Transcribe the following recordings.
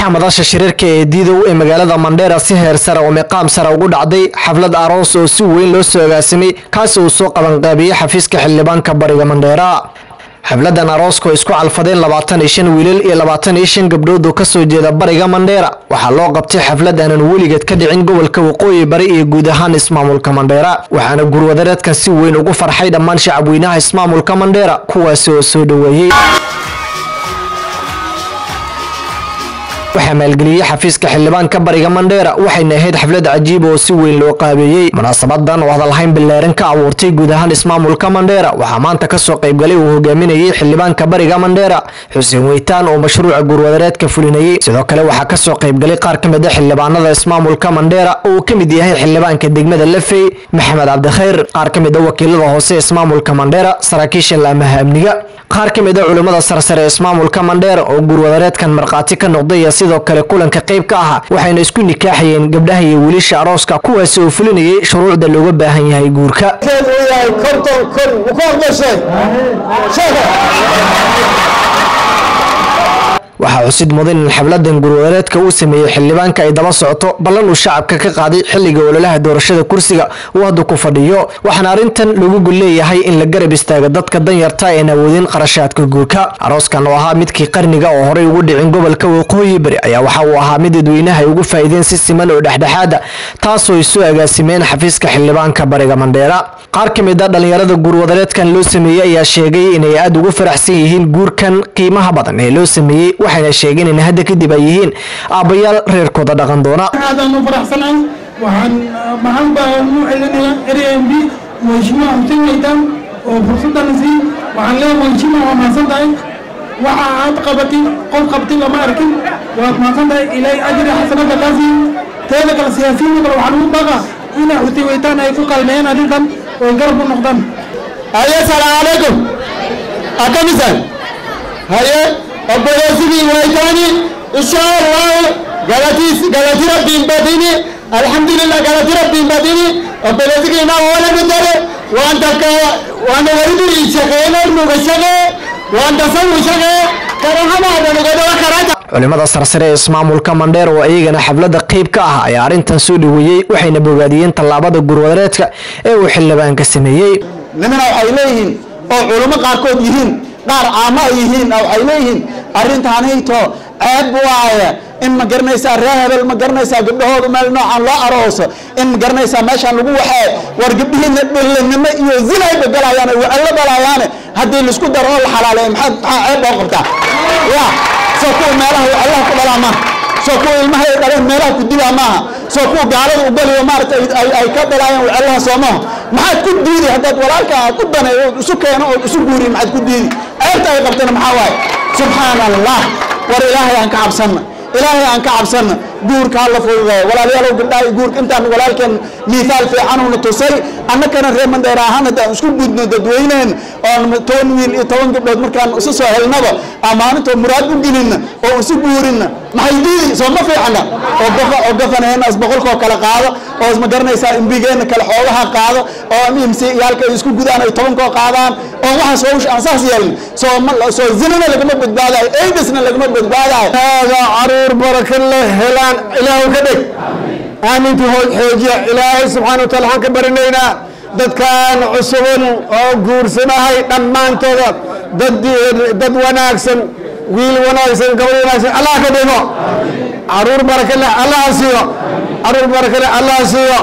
waxaa madasha shirarka ee diidow ee magaalada mandheera si heer sare oo miqaam sare ugu dhacday xaflad aroos oo si weyn loo soo agaasimay kaasi uu soo qabanqaabiyey xafiiska xildhibaanka bariga mandheera xafladan arooska oo isku calfadeen labaatan iyo shan wiilal iyo labaatan iyo shan gabdhood oo kasoo jeeda bariga mandheera waxaa loo qabtay xaflad aanan weligeed ka dhicin gobolka waqooyi bari iyo guud ahaan ismaamulka mandheera waxaana gurwadareedkan si weyn ugu farxay dhammaan shacabweynaha ismaamulka mandheera kuwaasi oo soo dhoweeyey waxaa maalgeliyey xafiiska xildhibaanka bariga mandheera waxayna ahayd xaflad cajiib oo si weyn loo qaabeeyey munaasabadan oo hadalhayn bilaaran ka abuurtay guud ahaan ismaamulka mandheera waxaa maanta kasoo qaybgalay uu hogaaminayey xildhibaanka bariga mandheera xuseen weytaan oo mashruuca gurwadareedka fulinayey sidoo kale waxaa kasoo qaybgalay qaar ka mid a xildhibaanada ismaamulka mandheera oo uu ka mid yahay xildhibaanka degmada lafey maxamed cabdikhayr qaar ka mid a wakiilada hoose ismaamulka mandheera saraakiisha laamaha amniga qaar ka mid a culimmada sarsare ismaamulka mandheera oo gurwadareedkan markhaati ka noqday sidoo kale kulanka qayb ka ahaa waxayna isku nikaaxayeen gabdhaha iyo wiilasha arooska kuwaasi oo fulinayay shuruucda looga baahan yahay guurka waxaa xusid mudan in xafladan gurwadareedka uu sameeyey xildhibaanka ay daba socoto ballan uu shacabka ka qaaday xilliga ololaha doorashada kursiga uu hadda ku fadhiyo waxaana arrintan lagu gol leeyahay in la garab istaaga dadka danyarta een awoodin qarashaadka guurka arooskan oo ahaa midkii qarniga oo horey ugu dhicin gobolka waqooyi bari ayaa waxa uu ahaa mid dadweynaha ay ugu faa'iideen si siman oo dhexdhexaada taasoo ay soo agaasimeen xafiiska xildhibaanka bariga mandheera qaar ka mid a dhallinyarada guurwadareedkan loo sameeyey ayaa sheegay inay aada ugu faraxsan yihiin guurkan qiimaha badan ee loo sameeyey waxayna sheegeen in hadda kadib ay yihiin aabbayaal reerkooda dhaqan doona aadaan u faraxsanahay waxaan maxaan baan u celinayaa rmb mheshimiwa xuseen weytaan oo fursaddan sii waxaan leeyahay mheshimiwa waa mahadsan tahay waxa aad qabatay qof qabtay lama arkin waad mahadsan tahay ilaahay ajri xasanada kaasi teeda kale siyaasiyiinta kale waxaan ugu baqa inay xuseen weytaan ay ku qalmeeyaan arrintan oo garab u noqdaan haye salaamu calaykum akamisan haye obboleessigii waytaani insha allahu galatiis galati rabbiin badini alxamdulillah galati rabbiin badini obboleessigii naa walagu dare waan takka waan wariduri shaqeeyno nuga shaqee waan tasawu shaqee karahamaada nugadaba karata culimada sarsare ee ismaamulka mandheer oo iyagana xafladda qayb ka ah ayaa arrintan soo dhoweeyey waxayna bogaadiyeen tallaabada gurwadareedka ee uu xildhibaanka sameeyey nimana waxay leeyihiin oo culummo qaarkood yihiin qaar caamo ay yihiin waxay leeyihiin arrintaanayto ceeb waaye in ma garanaysaa ree hebel ma garanaysaa gabdhahooda meel noocan loo arooso in ma garanaysaa meeshaan lagu waxee war gabdhihiina dhillinimo iyo zinayba galayaane wacallo galayaane haddii laisku daro oo la xalaaleeyo maxaa maxaa ceeb loo qabtaa ya soo kuwa meelaha wacallaha ku dhalaa maaha soo kuwa ilmaha ay dhaleen meelaha ku dilaa maaha soo kuwa gaalada u galiyo maarata ay ka dhalaayeen wacallaha soomaha maxaad ku diidi haddaad walaalka aad u daneeyo ood isu keeno ood isu guuriyo maxaad ku diidi ceebta ay qabtana maxaa waaye subxaana allah war ilaahay aan ka cabsanna ilaahay aan ka cabsanna guurka ha la fududeeyo walaalayaalow gabdhaha guurka intaan walaalkeen miisaal fiicanuna tusay annakana reer mandheer ahaan haddaan isku gudno dadweyneen oon toban wiil iyo toban gabdhood markaan isu soo helnaba amaaninto muraad u gelinna oo isu guurinna maxay diidi soo ma fiicana oo gafa oo gafanaheenna is boqolkoo kale qaado oo isma garanaysaa imbigeenna kale xoogaha qaado oo imsi iyaalka ay isku gudaan ay tobankoo qaadaan oo waxaas hawsha aan saas yeelin soo ma soo zinana lagama badbaadayo aidisna lagama badbaadayo haadaa caruur baraka leh helaan ilaahu ka dhig aamintu xoojiya ilaahay subxaana wataala waxaan ka barinaynaa dadkan cusuban oo guursanahay dhammaantooda dad dad wanaagsan wiil wanaagsan gabadh wanaagsan allah ka dhigo caruur baraka leh allah siiyo caruur baraka leh allah siiyo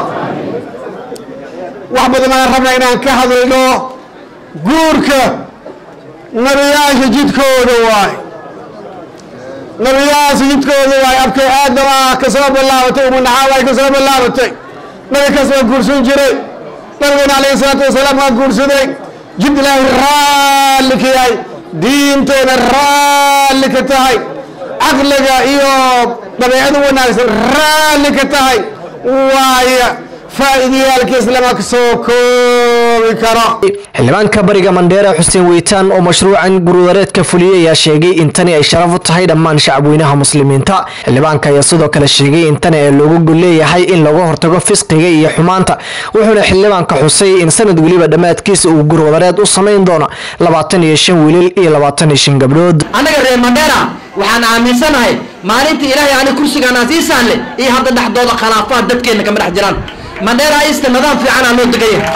wax badan aan rabna inaan ka hadlayno guurka nabiyaasha jidkooda waay nabiyaasha jidkooda waay abkay aadam ah ka soo bilaabatay umunaxaab ay ka soo bilaabatay nabi kaas waa guursan jiray nabigana calayhi salaatu wasalaam waa guursaday jid ilaahay raalli ka yahay diinteena raalli ka tahay caqliga iyo dabeecada wanaagsan raalli ka tahay waaya faa'iidayaalkiis lama soo koobi karo xildhibaanka bariga mandheera xuseen weytaan oo mashruucan gurudareedka fuliyey ayaa sheegay in tani ay sharaf u tahay dhammaan shacabweynaha muslimiinta xildhibaanka ayaa sidoo kale sheegay in tani ay loogu gol leeyahay in laga hortago fisqiga iyo xumaanta wuxuuna xildhibaanka xusay in sanad weliba dhammaadkiisa uu gurwadareed u samayn doono labaatan iyo shan wiilal iyo labaatan iyo shan gabdhood annaga reer mandheera waxaan aaminsanahay maalinta ilaahay ani kursigaan asiisaan leh iyo hadda dhexdooda khilaafaad dadkeenna kama dhex jiraan mandheera ista nidaam fiicanaa loo degan yahay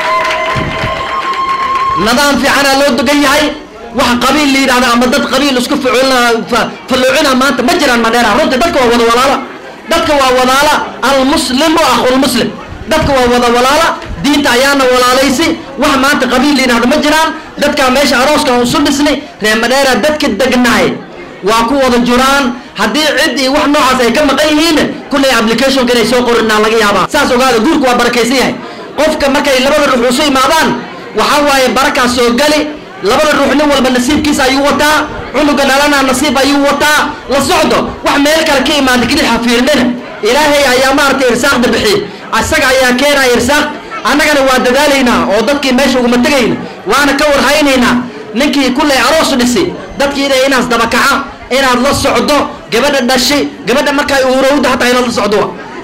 nidaam fiicanaa loo degan yahay wax qabiil la yidhahda ama dad qabiil isku falluucina maanta ma jiraan mandheera runtii dadka waa wada walaala dadka waa walaala almuslimu akhulmuslim dadka waa wada walaala diinta ayaana walaalaysay wax maanta qabiil la yidhahda ma jiraan dadkaa meesha arooska isu dhisnay reer mandheera dadka degnahay waa ku wada jiraan haddii cid iyo wax noocaas ay ka maqan yihiin kullay applicationka inay soo qorinaa laga yaabaa saas ogaada guurku waa barakaysan yahay qofka markay labada ruux isu imaadaan waxaa waaye barakaas soo gali labada ruux nin walba nasiibkiisa ayuu wataa cunuga dhalana nasiib ayuu wataa la socdo wax meel kale ka imaada kadib xafiirnina ilaahay ayaa maaragtay irsaaqda bixiy isaga ayaa keenaya irsaaq annagana waa dadaalaynaa oo dadkii meesha uguma tegayna waana ka warhaynaynaa ninkii kullay aroos dhisi dadkii inay inaas dabakaca inaad la socdo gabadha dhashay gabadha markay uurowda hataa inaad la socdo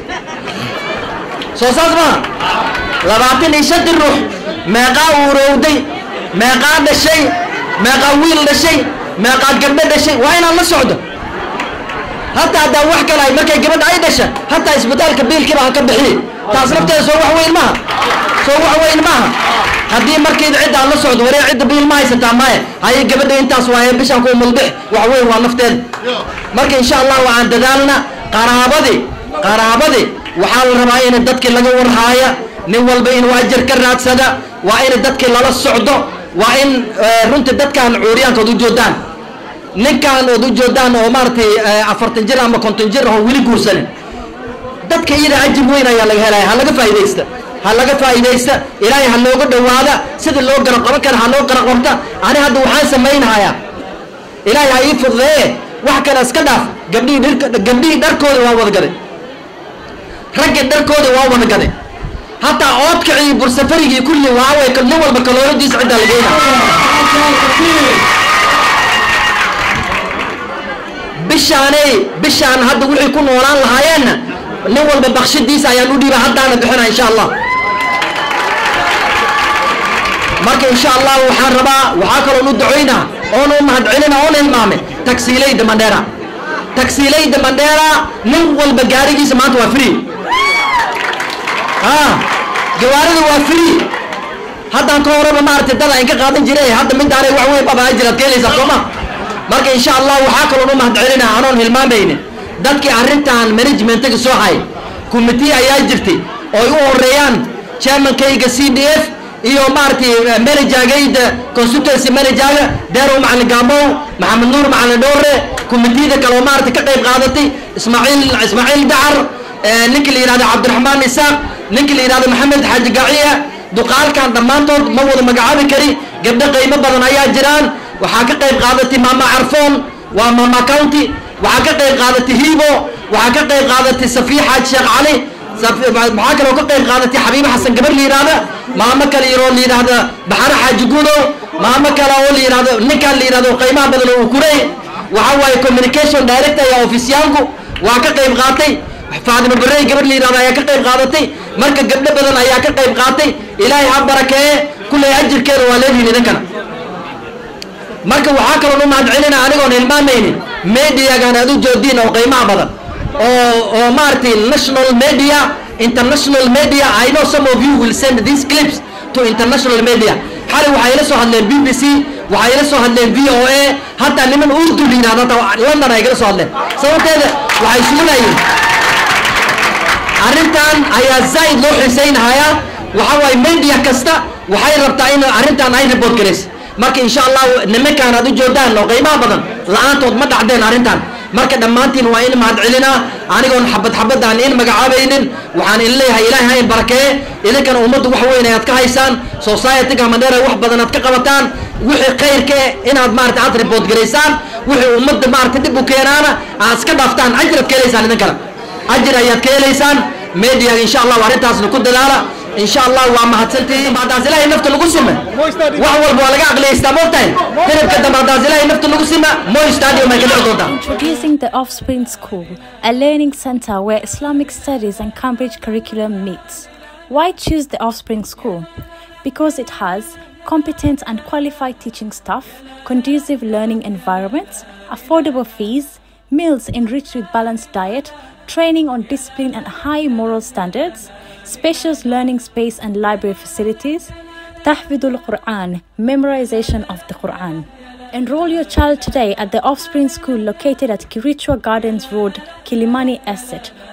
soo saas maha labaatan iyo shanti ruux meeqaa uurowday meeqaa dhashay meeqaa wiil dhashay meeqaad gabdho dhashay waa inaad la socdo hataa haddaa wax kale ay markay gabadha ay dhasha hataa isbitaalka biilkiiba ha ka bixiye taas nafteeda soo wax weyn maaha soo wax weyn maaha haddii markiida cidda aad la socdo waree cidda biil ma haysataa maya haye gabadha intaas waaye bishaan ku mulbix wax weyn waa nafteeda marka insha allah waxaan dadaalna qaraabadii qaraabadii waxaa la rabaa in dadkii laga warhaaya nin walba inuu ajar ka raadsada waa in dadkii lala socdo waa in runtii dadkaan cuuriyaanka od u joodaan ninkaan ood u joodaan oo maaragtay afartan jir ama konton jir oo weli guursanin dadka iyada ajir weyn ayaa laga helaya ha laga faa'iidaysta ha laga faa'iidaysta ilaahay ha looga dhowaada sida loo gara qaban kara ha loo gara qabta ani hadda waxaan samaynahayaa ilaahay ha ii fududeeye wax kale iska dhaaf gabdhihii dhirka gabdhihii dharkooda waa wada gaday ragga dharkooda waa wada gaday hataa oodkacii bursafarigii kulli waaway nin walba kalooladiisa ciddaa la geyna bishaanay bishaan hadda wixii ku noolaan lahaayeenna nin walba bakshadiisa ayaan u dhiiba haddaana bixina insha allah marka insha allah waxaan rabaa waxaa kaloon u ducoynaa oona u mahadcelina oona hilmaamay tagsiilayda mandheera tagsiilayda mandheera nin walba gaarigiisa maanta waa free ah gawaarida waa free haddaan ka horeba maaragtay dad aan ka qaadan jiray hadda midaanay wax weyn baba ajiraad ka helaysaa sooma marka insha allah waxaa kaloon u mahadcelinaa anoon hilmaamaynin dadkii arrintan managementaga soo hay committee ayaa jirtay oo ay u horeeyaan chairmankayga c d f iyo maaragtay managergayda constituency managerga deerow macalin gaamow maxamed nuur macalin dhowre committeeda kale oo maaragtay ka qayb qaadatay ismaaciil ismaaciil dacar ninka la yidhahdo cabdiraxmaan isaaq ninka la yidhahdo maxamed xaaji gaciya duqaalkan dhammaantood ma wada magacaabi kari gabdho qiimo badan ayaa jiraan waxaa ka qayb qaadatay maama carfoon waa maama county waxaa ka qayb qaadatay hibo waxaa ka qayb qaadatay safiya xaaji sheekh cali maxaa kaloo ka qayb qaadatay xabiibo xasan gabar la yidhahda maamo kale yaroo la yidhahda baxare xaaji gudow maamo kale oo la yidhahdo ninkaan la yidhahdo qiimaha badan oo ukurey waxaa waaye communication director iyo ofisyaanku waa ka qayb qaatay faadimo barey gabar la yidhahdo ayaa ka qayb qaadatay marka gabdho badan ayaa ka qayb qaatay ilaahay ha barakeeye kulley ajirkeeda waa leedihin idinkana marka waxaa kaloon u mahadcelina anigoon hilmaamaynin mediagan aad u joodiin oo qiimaha badan oo oo maaragtay national media international media i know some of you will send these clips to international media xalay waxay ila soo hadleen b b c waxay ila soo hadleen v o a hataa niman urdu la yidhahdo hataa london ay igala soo hadleen sababteeda waxay sugunayeen arrintan ayaa zaa'id loo xiisaynahayaa waxaa waaye media kasta waxay rabtaa in arrintan ay report garaysa marka insha allah nimankaan aad u joodaan oo qiimaha badan la-aantood ma dhacdeen arrintan marka dhammaantiin waa in mahadcelinaa anigoon xabad xabadaan in magacaabaynin waxaan in leeyahay ilaahay ha in barakeeye idinkana ummaddu wax weyn ayaad ka haysaan society-ga mandheera wax badan aad ka qabataan wixii khayrka eh inaad maarata aad report garaysaan wixii ummadda maarata dib u keenaana aad iska dhaaftaan ajir aad ka helaysaan idinkana ajir ayaad ka helaysaan meediyaga insha allah arrintaasna ku dadaala insha allah waa mahadsantihiin haddaas ilaahay nafta lagu sima wax walba waa laga aqliyaystaa moogtahay hilibka dambe haddaas ilaahay nafta lagu sima moy stadium ay ka dhici doontaa Introducing the Offspring School, a learning center where Islamic studies and Cambridge curriculum meets. Why choose the Offspring School? Because it has competent and qualified teaching staff, conducive learning environments, affordable fees, meals enriched with balanced diet, training on discipline and high moral standards, spacious learning space and library facilities, tahfidul Quran, memorization of the Quran. Enroll your child today at the Offspring School located at Kirichwa Gardens Road, Kilimani Estate,